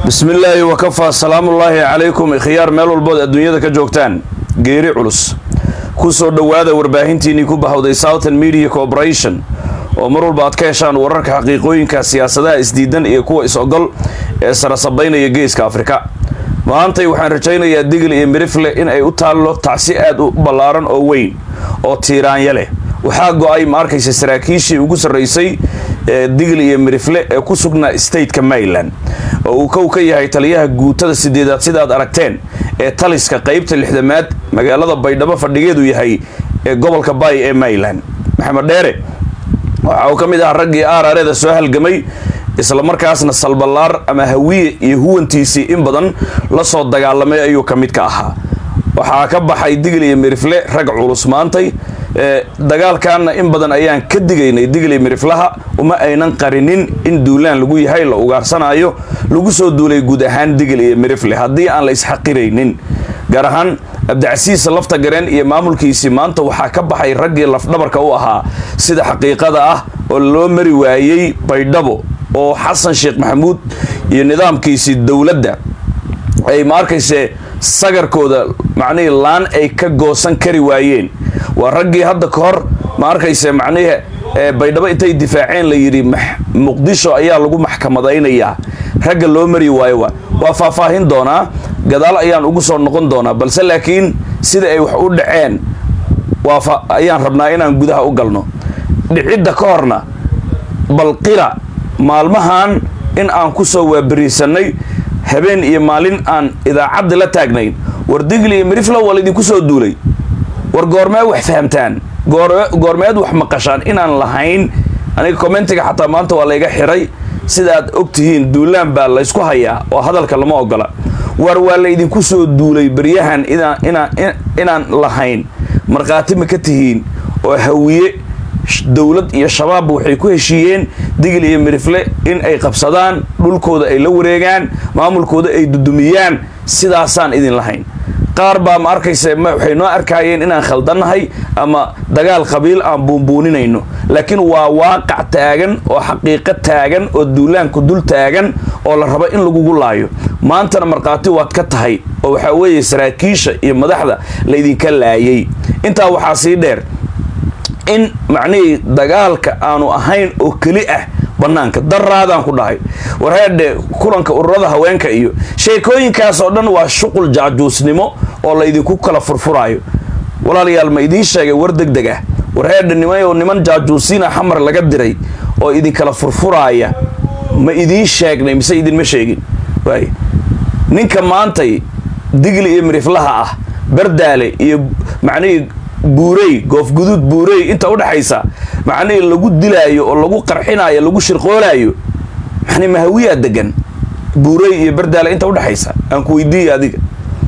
bismi illaahi wakafaa salaamullaahi calaykum ikhyaar meel walbood adduunyada ka joogtaan geeri culus ku soo dhowaada warbaahintiinnii ku bahawday southern media corporation oo mar walba aad ka heshaan wararka xaqiiqooyinka siyaasadaha isdiidan iyo kuwa is-ogol ee sarasabaynaya geeska afrika maantay waxaan rajaynayaa digil iyo mirifle in ay u taallo tacsi aad u ballaaran oo weyn oo tiiraanya leh waxaa go-ay ma arkaysa saraakiishii ugu sarraysay ee digil iyo mirifle ee ku sugnaa stateka maryland oo uu kow ka yahay taliyaha guutada sideedaad sidaad aragteen ee taliska qaybta lixdamaad magaalada baydhabo fadhigeedu yahay ee gobolka bay ee maryland maxamed dheere waxa uu ka mid ahaa raggii aarareeda soo halgamay islamarkaasna salballaar ama hawiye iyo huwantiisii in badan la soo dagaalamay ayuu ka mid ka ahaa waxaa ka baxay digil iyo mirifle rag culus maantay dagaalkaana in badan ayaan ka digaynay digil iyo miriflaha uma aynan qarinin in duulaan lagu yahay la ugaarsanaayo lagu soo duulay guud ahaan digil iyo mirifle haddii aan la isxaqiraynin gaar ahaan abdicasiis lafta gareen iyo maamulkiisii maanta waxaa ka baxay raggii lafdhabarka u ahaa sida xaqiiqada ah oo loo mari waayey baydhabo oo xasan sheekh maxamuud iyo nidaamkiisii dowladda ay ma arkayse sagarkooda macnihii laan ay ka goosan kari waayeen waa raggii hadda ka hor ma arkayse macnihii baydhabo intay difaaceen la yidhi muqdisho ayaa lagu maxkamadaynayaa ragga loo mari waayo wa waa faahfaahin doonaa gadaal ayaan ugu soo noqon doonaa balse laakiin sida ay wax u dhaceen waa ayaan rabnaa inaan gudaha u galno dhicidda ka horna balqira maalmahan in aan ku soo waabariisanay habeen iyo maalin aan idaacadda la taagnayn war digli iyo mirifla waa laydinku soo duulay war goormeed wax fahamtaan goormeed wax maqashaan inaan lahayn aniga commentiga xataa maanta waa layga xiray sidaaad og tihiin duulaan baa laysku hayaa oo hadalka lama ogola war waa laydinku soo duulay beryahan inaan lahayn markhaati ma ka tihiin oo hawiye dowlad iyo shabaabba waxay ku heshiiyeen digil iyo mirifle in ay qabsadaan dhulkooda ay la wareegaan maamulkooda ay dudumiyaan sidaasaan idin lahayn qaar baa ma arkayse waxay noo arkaayeen inaan khaldannahay ama dagaal qabiil aan buunbuuninayno laakiin waa waaqac taagan oo xaqiiqo taagan oo duulaanku dul taagan oo la rabo in lagugu laayo maantana markhaati waad ka tahay oo waxaa weeye saraakiisha iyo madaxda laydinka laayay intaa waxaa sii dheer in macnihii dagaalka aanu ahayn oo keli ah bannaanka daraadaan ku dhahay warheedhe kulanka ururada haweenka iyo sheekooyinkaas oo dhan waa shuqul jaajuusnimo oo laydinku kala furfuraayo walaalayaal ma idiin sheegay war deg deg ah warheedhe nimayo niman jaajuusiina xamar laga diray oo idinkala furfuraaya ma idiin sheegnay mise idinma sheegin waay ninka maantay digli iyo miriflaha ah bardaale iyo macnihii buurey goofguduud buurey inta udhexaysa macnihii lagu dilaayo oo lagu qarxinaayo lagu shirqoolaayo mani mahawiyaa degan buurey iyo bardaale inta udhexaysa aan ku weydiiya adiga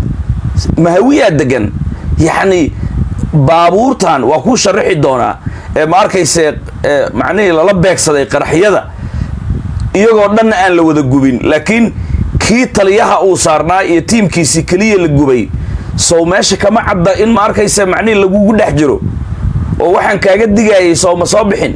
mahawiyaa degan yacni baabuurtan waa kuu sharaxi doonaa ee ma arkayse macnihii lala beegsaday qaraxyada iyagoo dhanna aan la wada gubin laakiin kii taliyaha uu saarnaa iyo tiimkiisii keliya la gubay sow meesha kama cadda in ma arkaysa macnihi lagugu dhex jiro oo waxaan kaaga digaayay sow ma soo bixin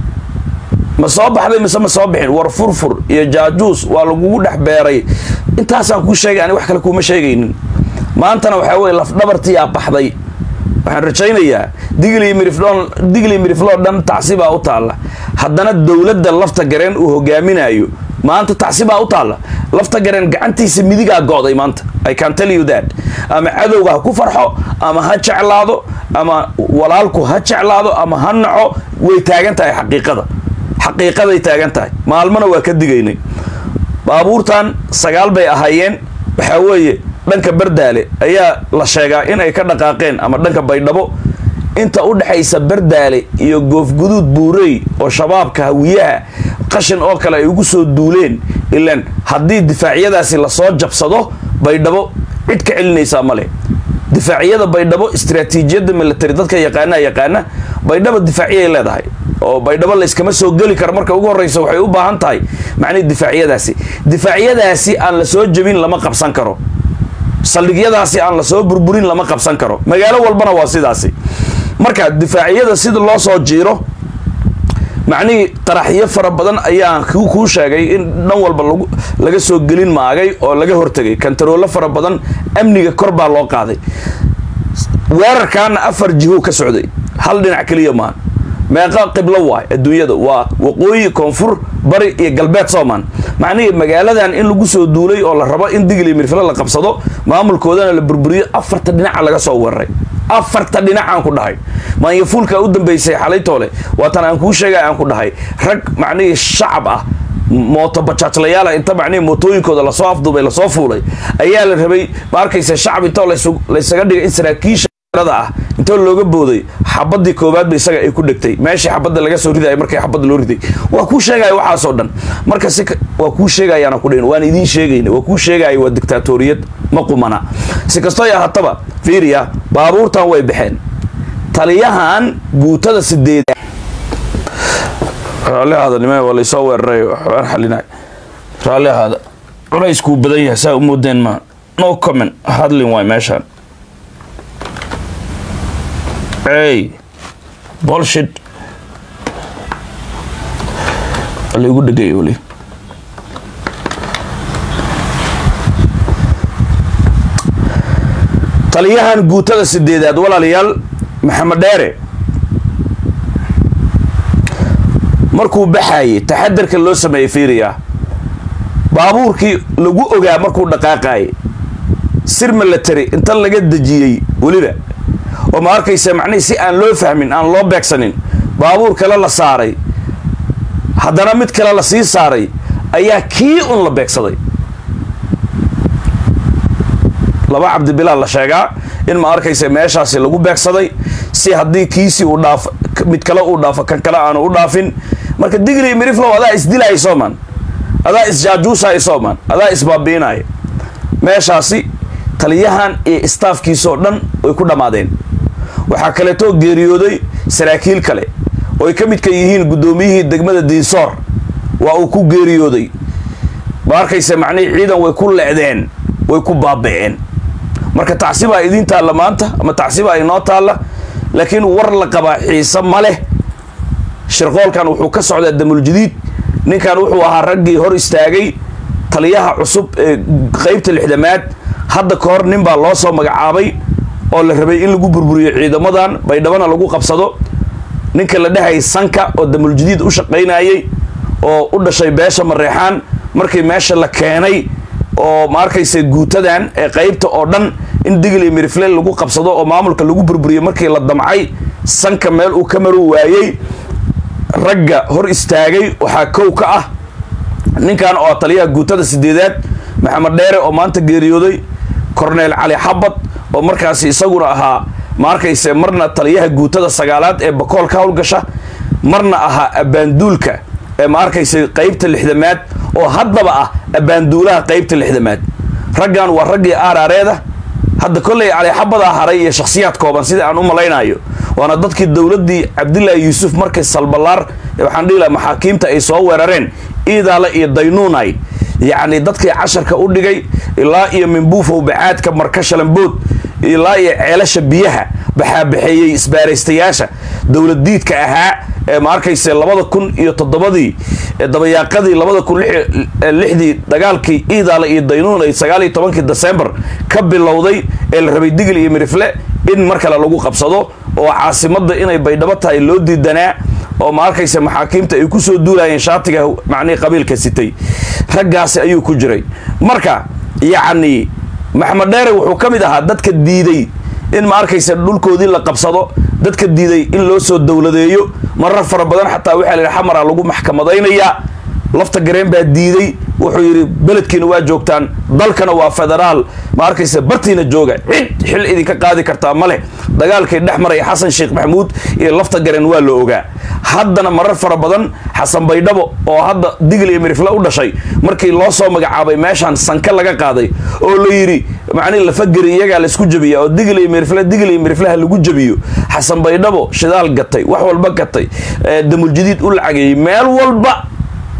ma soo baxday mise ma soo bixin war furfur iyo jaajuus waa lagugu dhex beeray intaasaan kuu sheegay ani wax kale kuuma sheegaynin maantana waxaa weye lafdhabartiyaa baxday waxaan rajaynayaa digli miriflon digli mirifloo dhan tacsibaa u taalla haddana dowladda lafta gareen uu hogaaminayo maanta tacsibaa u taalla lafta gareen gacantiisa midigaa go'day maanta i can tell you that ama cadowga ha ku farxo ama ha jeclaado ama walaalku ha jeclaado ama ha naco way taagan tahay xaqiiqada xaqiiqaday taagan tahay maalmana waa ka digaynay baabuurtan sagaal bay ahaayeen waxaa weeye dhanka bardaale ayaa la sheegaa in ay ka dhaqaaqeen ama dhanka baydhabo inta u dhexaysa bardaale iyo goofguduud buurey oo shabaabka hawiyaha qashin oo kale ay ugu soo duuleen ilaan haddii difaacyadaasi lasoo jabsado baydhabo cid ka celinaysaa male difaacyada baydhabo istraatiijiyadda military dadka yaqaanaa yaqaana baydhabo difaacyay leedahay oo baydhabo layskama soo geli karo marka ugu horreysa waxay u baahan tahay macnihi difaacyadaasi difaacyadaasi aan la soo jebin lama qabsan karo saldhigyadaasi aan lasoo burburin lama qabsan karo magaalo walbana waa sidaasi marka difaacyada sida loo soo jiiro macnihii qaraxyo fara badan ayaan kuu sheegay in dhan walba laga soo gelin maagay oo laga hortegay kantaroolo fara badan amniga kor baa loo qaaday weerarkaana afar jiho ka socday hal dhinac keliya maan meeqa qiblo waay adduunyada waa waqooyi koonfur bari iyo galbeed soomaan macnihii magaaladan in lagu soo duulay oo la rabo in digli mirfile la qabsado maamulkoodana la burburiyo afarta dhinaca laga soo weeraray afarta dhinacaan ku dhahay maanyafuulka u dambeysay xalaytoole waatan aan kuu sheegay aan ku dhahay rag macnihii shacab ah mooto bajaajlayaala inta macnihii mootooyinkooda lasoo afduubay lasoo fuulay ayaa la rabay ma arkaysa shacab intoo laysaga dhigay in saraakiisha ah intoo looga booday xabadii koowaadba isaga ay ku dhegtay meeshii xabadda laga soo riday markii xabadda loo riday waa kuu sheegaya waxaasoo dhan marka si waa kuu sheegayaana ku dhin waan idiin sheegayna waa kuu sheegaya waa dictaatoriyad ma qumana si kastoo ya hataba fiiriya baabuurtan way baxeen taliyahan guutada sideed raalli ahaada nime waa laysoo weeraray waxbaan xalinay raalli ahaada culeyskuu badan yahay saa u moodeen ma no comment hadlin waay meeshaan hey bolshit laigu dhegay weli taliyahan guutada sideedaad walaalayaal maxamed dheere markuu baxaayey taxadarka loo sameeyey fiiriya baabuurkii lagu ogaa markuu dhaqaaqaayay sir milatary inta laga dejiyey weliba oo ma arkaysa macnihii si aan loo fahmin aan loo beegsanin baabuur kale la saaray haddana mid kale la sii saaray ayaa kii un la beegsaday laba cabdibilaal la sheegaa in ma arkaysa meeshaasi lagu beegsaday si haddii kiisii uu dhaafo mid kale uu dhaafo kan kale aanu u dhaafin marka digli miriflow adaa isdilaaya sooman adaa isjaajuusaya sooman adaa isbaabiinaya meeshaasi taliyahan iyo istaafkiisoo dhan way ku dhammaadeen waxaa kaleetoo geeriyooday saraakiil kale oo ay ka midka yihiin guddoomiyihii degmada diinsoor waa uu ku geeriyooday ma arkaysa macnihii ciidan way ku lecdeen way ku baaba'een marka tacsibaa idiin taalla maanta ama tacsibaa inoo taalla laakiin war la qabaa xiise ma leh shirqoolkan wuxuu ka socdaa damuljadiid ninkan wuxuu ahaa raggii hor istaagay taliyaha cusub ee qeybta lixdamaad hadda ka hor nin baa loo soo magacaabay oo la rabay in lagu burburiyo ciidamadan baydhabana lagu qabsado ninka la dhehayay sanka oo damuljadiid u shaqaynayay oo u dhashay beesha mareexaan markii meesha la keenay oo ma arkaysa guutadan ee qeybta oo dhan in digli mirifle lagu qabsado oo maamulka lagu burburiyo markii la damcay sanka meel uu ka maro waayey ragga hor istaagay waxaa kow ka ah ninkan oo taliyaha guutada sideedaad maxamed dheere oo maanta geeriyooday corneel cali xabad oo markaasi isaguna ahaa ma arkayse marna taliyaha guutada sagaalaad ee bakool ka howlgasha marna ahaa abbaanduulka ee ma arkayse qeybta lixdamaad oo haddaba ah abbaanduulaha qeybta lixdamaad raggan waa raggii aaraareeda hadda kolley calixabadaa haray iyo shakhsiyaad kooban sida aan u malaynayo waana dadkii dowladdii cabdilaahi yuusuf markay salbalaar waxaan dhihi laha maxaakiimta ay soo weerareen iidaale iyo daynuunay yacni dadkii casharka u dhigay ilaa iyo minbuufow bacaadka marka shalambood ilaa iyo ceelasha biyaha baxaabaxeeyey isbaaraystayaasha dowladdiidka ahaa ee ma arkayse labada kun iyo toddobadii dabayaaqadii labada kun lixdii dagaalkii iidaale iyo daynuun ay sagaal iyo tobankii desembar ka bilowday ee la rabay digil iyo mirifle in mar kale lagu qabsado oo caasimadda inay baydhabo tahay loo diidanaa oo ma arkaysa maxaakiimta ay kusoo duulayeen shaatiga macnihii qabiilka sitay raggaasi ayuu ku jiray marka yacni maxamed dheere wuxuu ka mid ahaa dadka diiday in ma arkaysa dhulkoodii la qabsado dadka diiday in loo soo dowladeeyo marar fara badan xataa waxaa la yidhi xamara lagu maxkamadaynayaa lafta gareen baa diiday wuxuu yidhi beledkiina waa joogtaan dalkana waa federaal ma arkaysa bartiina jooga cid xil idinka qaadi kartaa ma leh dagaalkii dhex maray xasan sheekh maxamuud iyo lafta gareen waa la ogaa haddana marar fara badan xasan baydhabo oo hadda digil iyo mirifle u dhashay markii loo soo magacaabay meeshaan sanka laga qaaday oo la yidhi macnihi lafageri iyagaa laysku jabiya oo digil iyo mirifle digil iyo mirifleha lagu jabiyo xasan baydhabo shidaal gatay wax walba gatay damuljadiid u lacageeyey meel walba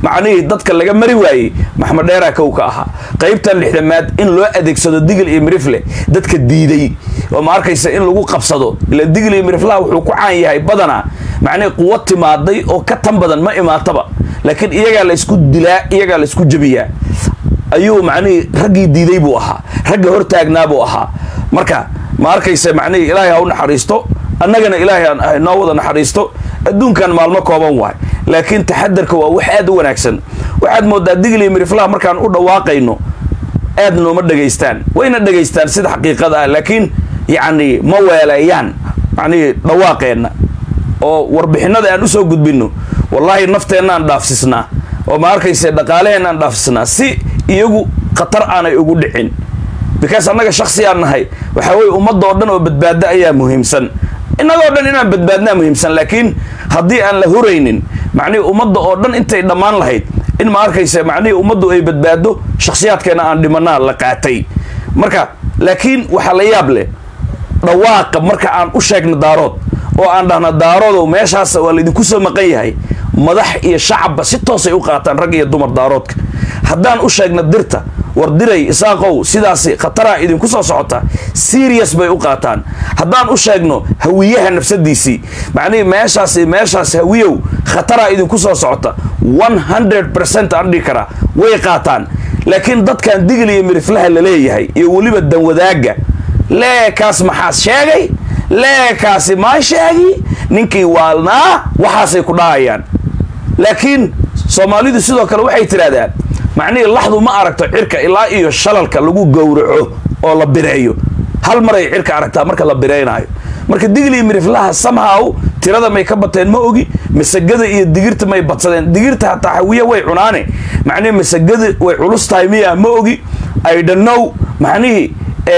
macnihii dadka laga mari waayey maxmed dheeraa kow ka ahaa qaybtan lixdamaad in loo adeegsado digil iyo mirifle dadka diiday oo ma arkaysa in lagu qabsado ila digil iyo miriflaha wuxuu ku caan yahay badanaa macnihii quwa timaaday oo ka tan badan ma imaataba laakiin iyagaa la isku dilaa iyagaa la isku jebiyaa ayuu macnihii raggii diiday buu ahaa ragga hortaagnaa buu ahaa marka ma arkaysa macnihii ilaahay ha u naxariisto annagana ilaahay ha noo wada naxariisto adduunkan maalmo kooban waay laakiin taxadarka waa wax aad u wanaagsan waxaad moodaa digil iyo miriflaha markaan u dhawaaqayno aad nooma dhegaystaan wayna dhegaystaan sida xaqiiqada ah laakiin yacni ma weeleeyaan macnihii dhawaaqeenna oo warbixinada aan usoo gudbinno wallaahi nafteennaaan dhaafsisnaa oo ma arkayse dhaqaaleheenaan dhaafsisnaa si iyagu khatar aanay ugu dhicin because annaga shaksiyaan nahay waxaa weye ummadda oo dhan oo badbaado ayaa muhiimsan innagoo dhan inaan badbaadnaa muhiimsan laakiin haddii aan la huraynin macnihii ummadda oo dhan intay dhammaan lahayd in ma arkayse macnihii ummaddu ay badbaado shakhsiyaadkeena aan dhimanaa la qaatay marka laakiin waxaa la yaab leh dhawaaqa marka aan u sheegno daarood oo aan dhahna daaroodow meeshaas waa laydinku soo maqan yahay madax iyo shacabba si toosay u qaataan rag iyo dumar daaroodka haddaan u sheegno dirta war diray isaaqow sidaasi khataraa idinku soo socota serious bay u qaataan haddaan u sheegno hawiyaha nafsadiisii macnihii meeshaasi meeshaas hawiyow khataraa idinku soo socota one hundred percent aan dhihi karaa way qaataan laakiin dadkan digil iyo miriflaha la leeyahay iyo weliba danwadaaga leekaas maxaas sheegay leekaasi maa sheegi ninkii waalnaa waxaasay ku dhahayaan laakiin soomaalidu sidoo kale waxay tidhahdaan macnihii laxdu ma aragto cirka ilaa iyo shalalka lagu gowraco oo la bireeyo hal maray cirka aragtaa marka la bireynaayo marka digil iyo miriflaha samhaw tirada may ka bateen ma ogi masagada iyo digirta may badsadeen digirta hataa hawiye way cunaane macnihi masagada way culus tahay miya ma ogi idhanow macnihii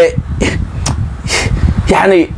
yacni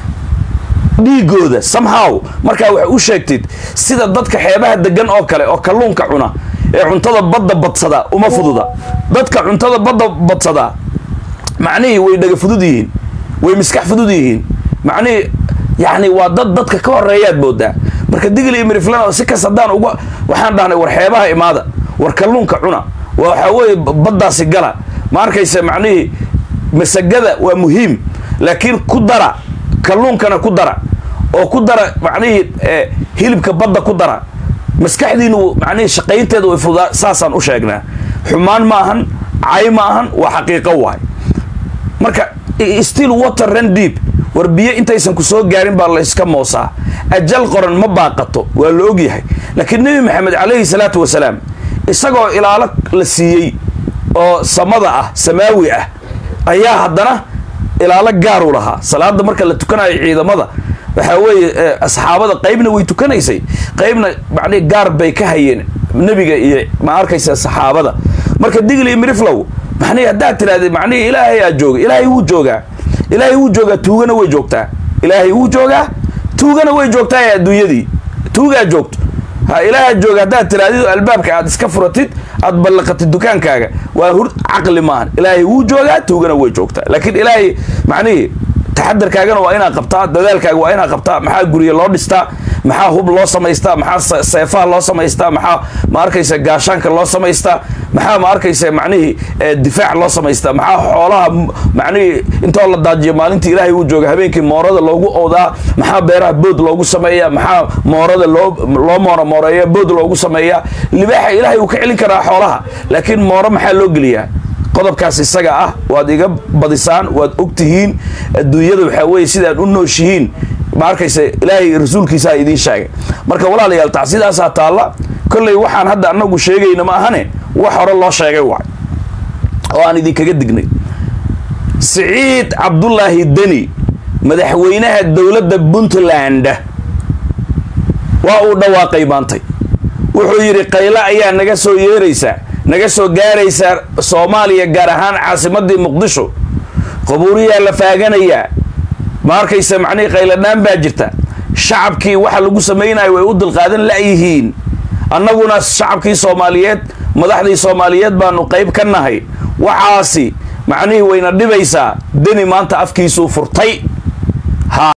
dhiigooda somehow markaa waxay u sheegtid sida dadka xeebaha degan oo kale oo kalluunka cuna ee cuntada badda badsadaa uma fududa dadka cuntada badda badsadaa macnihii way dhaga fudud yihiin way miskax fudud yihiin macnihii yacni waa dad dadka ka horeeyaad moodaa marka digil iyo miriflan si kas haddaan uga waxaan dhahnay war xeebaha imaada war kalluunka cuna waxaa weeye baddaasi gala ma arkaysa macnihii masagada waa muhiim laakiin ku dara kalluunkana ku dara oo ku dara macnihii hilibka badda ku dara maskaxdiinu macnihii shaqaynteeda way fudaa saasaan u sheegnaa xumaan ma ahan cay ma ahan waa xaqiiqo waay marka still water run deep war biyo intaysan ku soo gaarin baa la yska moosaa ajal qoran ma baaqato waa la ogyahay laakiin nebi maxamed calayhi salaatu wasalaam isagoo ilaalo la siiyey oo samada ah samaawi ah ayaa haddana ilaalo gaaru lahaa salaada marka la tukanayo ciidamada waxaa weeye asxaabada qaybna way tukanaysay qaybna macnihi gaar bay ka hayeen nebiga iyo ma arkaysa saxaabada marka digli iyo miriflow macnihi haddaad tirahdee macnihi ilaahay aa jooga ilaahay wuu joogaa ilaahay wuu joogaa tuugana way joogtaa ilaahay wuu joogaa tuugana way joogtaa ee adduunyadii tuugaa joogto ha ilaaha jooga haddaad tirahdid albaabka aad iska furatid aad ballaqatid dukaankaaga waa hur caqli maahan ilaahay wuu joogaa tuugana way joogtaa laakiin ilaahay macnihii taxadarkaagana waa inaad qabtaa dadaalkaaga waa inaad qabtaa maxaa gurya loo dhistaa maxaa hub loo samaystaa maxaa seefaha loo samaystaa maxaa ma arkaysa gaashaanka loo samaystaa maxaa ma arkaysa macnihii difaac loo samaystaa maxaa xoolaha macnihii intoo la daajiyo maalintii ilaahay uu jooga habeenkii moorada loogu oodaa maxaa beeraha bood loogu sameeya maxaa moorada loo loo mooro mooreeya bood loogu sameeya libaaxa ilaahay uu ka celin karaa xoolaha laakiin mooro maxaa loo geliyaa qodobkaas isaga ah waad iga badisaan waad ogtihiin adduunyada waxaa weeye sidaad u nooshihiin ma arkaysa ilaahay rasuulkiisaa idiin sheegay marka walaalayaal tacsidaasaa taalla kolley waxaan hadda anagu sheegayna ma ahane wax hore loo sheegay waay oo aan idinkaga dignay siciid cabdulaahi deni madaxweynaha dowladda puntland waa uu dhawaaqay maantay wuxuu yidhi qayle ayaa naga soo yeeraysaa naga soo gaaraysaa soomaaliya gaar ahaan caasimadii muqdisho qabuuriyaa la faaganayaa ma arkaysa macnihii qayladhaan baa jirta shacabkii waxa lagu samaynayo way u dulqaadan la'yihiin annaguna shacabkii soomaaliyeed madaxdii soomaaliyeed baanu qayb ka nahay waxaasi macnihii wayna dhibaysaa deni maanta afkiisuu furtay